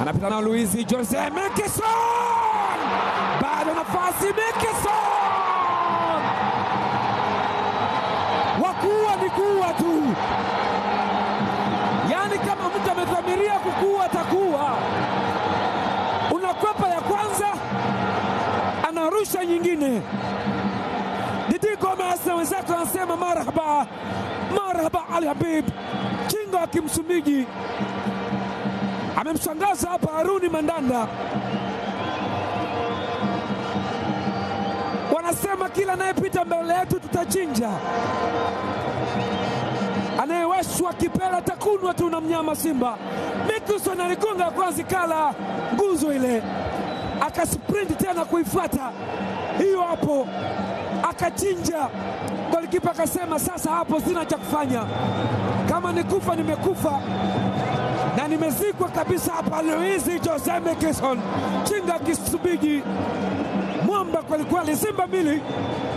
anapita na Luizi Jose Mekison, bado nafasi Mekison, wakuwa ni kuwa tu, yaani kama mtu amedhamiria kukuwa atakuwa. Unakwepa ya kwanza, anarusha nyingine. Didi Gomez na wenzake wanasema marhaba, marhaba Ali Habib, kinga wa Kimsumbiji amemshangaza hapa Haruni Mandanda. Wanasema kila anayepita mbele yetu tutachinja, anayewashwa kipela takunwa tu na mnyama Simba. Mickelson aligonga ya kwanza, kala nguzo ile, akasprint tena kuifuata hiyo hapo, akachinja. Golikipa akasema sasa hapo sina cha kufanya, kama nikufa nimekufa na nimezikwa kabisa hapa. Luizi Jose Mekison, chinga Kisubiji, mwamba kwelikweli. Simba mbili